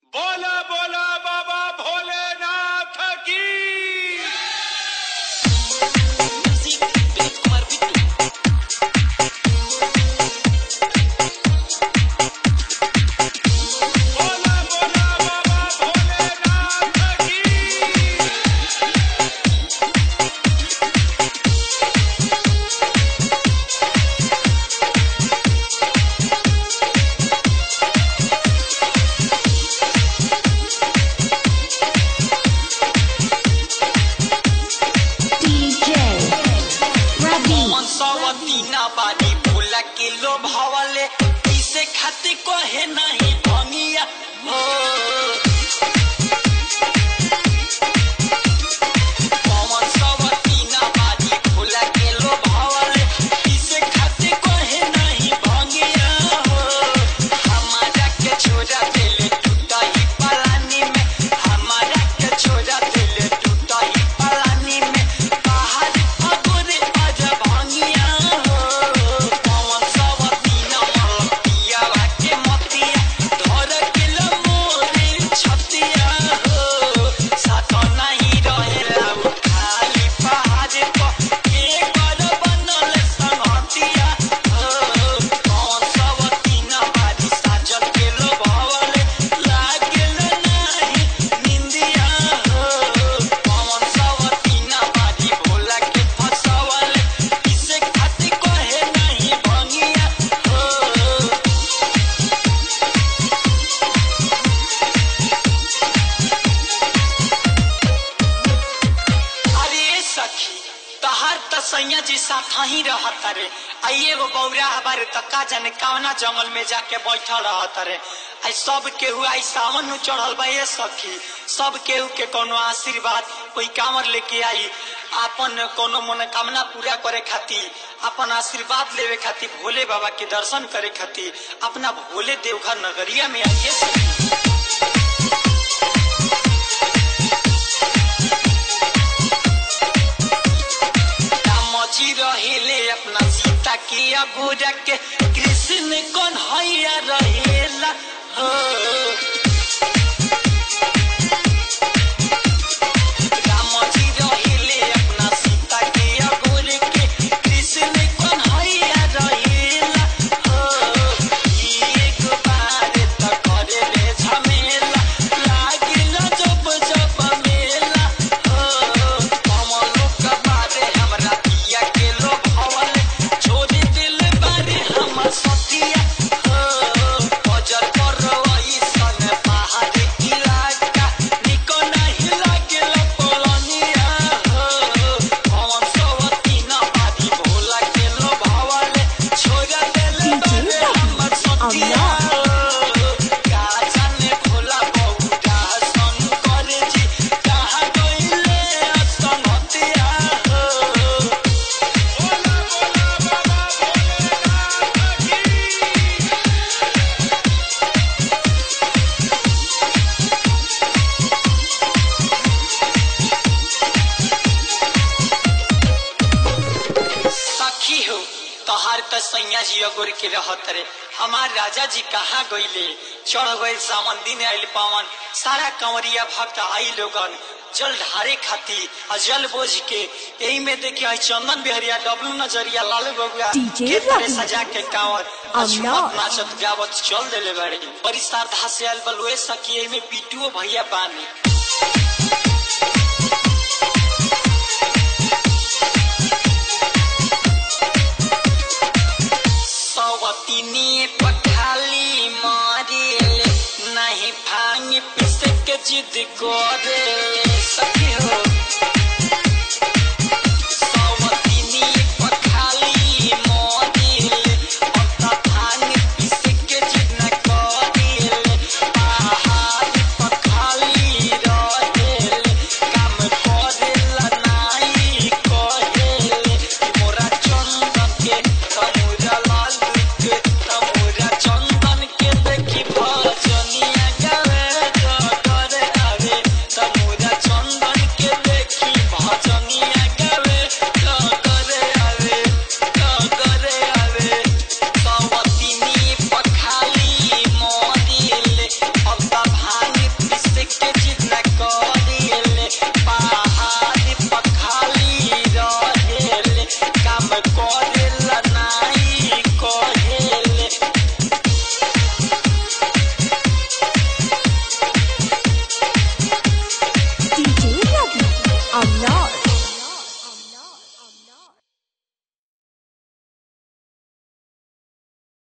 बोला बोला बाबा भोलेनाथ की बोला बोला बाबा भोलेनाथ की DJ Ravi सवतीना बारी भोला के लो भवले इसे खाते कहे नहीं भंगिया हो पवन सवतीना बारी भोला के लो भवले इसे खाते कहे नहीं भंगिया हो हमारा के छोरा दिले टूटा ही पलानी में हमारा के छोरा दिले टूटा ही पलानी में बाहर अगोरे आजा भंगिया हो पवन सवतीना मलतिया के मतिया धर के लो मोरे छतिया हो साथ नहीं रहेला उ खाली पहाड़ पर के कर बनल संगतिया हो पवन सवतीना बारी साजल के लो भवले लागल नहीं निंदिया हो पवन सवतीना बारी भोला के फसवले इसे खातिर कहे नहीं भंगिया हो अरे सखी तहार त सैया जी साथ ही रहत रे आइए वो बौरा हमारे तक्का जाने कवना जंगल में जाके बैठल रहत रे आई सब केहू आई सावन में चढ़ल बा ये सखी सब केहू के कोनो आशीर्वाद कोई कामर लेके आई आपन कोनो मनोकामना पूरा करे खातिर अपन आशीर्वाद लेवे खातिर भोले बाबा के दर्शन करे खातिर अपना भोले देवघर नगरिया में आइए सखी रामजी रहेले अपना सीता के अगोरा के कृष्ण कौन हैया रहेला हो रामजी रहेले अपना सीता के अगोरे के कृष्ण कौन हैया रहेला हो एक बार त करे ले झमेला लागिल जब जब मेला हो कमलो का बारे हमरा पिया के लो भवले छोड़ी दिल बारे हमर सतिया हो बजर पर रही सन पहाड़ इलाका निको नहीं लागल पलनिया हो पवन सवतीना बारी भोला के लो भवले छोड़ा दिल बारे हमर सतिया हो का जाने भोला बहुटा शंकर जी कहाँ गइले असंगतिया हो बोला बोला बाबा भोलेनाथ की सखी हो तोहार त सैया जी अगोर के रहत रे हमार राजा जी कहाँ गइले चढ़ गए सावन दिन आइल पावन सारा कंवरिया भक्त आई लोगन जल ढारे खाती आ जल बोझ के यही में देखिए आई चंदन बिहरिया डब्लू नजरिया लालू बबुआ DJ के तरह रवि। सजा के कांवर आ अम्मा। झूमत नाचत गावत चल देले बाड़ी बड़ी श्रद्धा से आयल बलुए सखी एही में पीटुओ भैया बानी सवतीनी पखाली मारेले नहीं भांग पिस के जिद करे सखी हो सवतीनी पखाली मारेले पत्ता भांग पिस के जिद न करेले पहाड़ पखाली रहेले काम करेला नाही कहेले मोरा चंदन के तमुरा लाल के तमुरा चंदन के देखी भजनिया गावे डरे आवे तमुरा चंदन के I'm not